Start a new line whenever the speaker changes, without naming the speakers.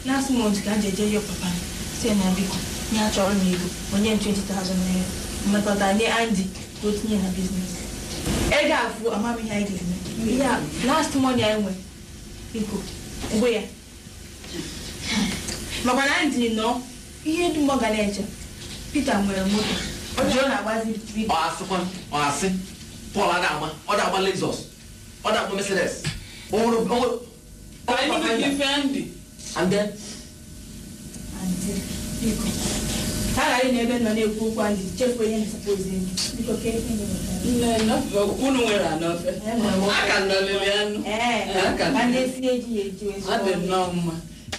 last month ka m ji eje yọ papa m si na biko nye achọrọ m ego onye m 20,000 naira mmekọta nye Andy ka o tinye na biznes ego afụ amam ihe anyị ga-eme ihe a last money anyị nwere biko ngwe ya makwa na Andy nọ ihe dum ọ ga na-eche Peter nwere moto ọ ji ọ na-agbazi biko
ọ asịkwa ọ asị Paul a na-agba ọ na-agba Lexus ọ na-agba Mercedes o nwere o nwere
Anyị nwere ife ndị.
and then
Andy biko ha ghara na ebe m nọ na-ekwu okwu Andy chefuo ihe na-esapozi enyi biko ka ihe
Nne nọfe unu nwere anọfe. Aka nọ lele anụ.
ee
Aka
ma
nọ.
na-esi eji ya eji
Ọ dị nnọọ mma.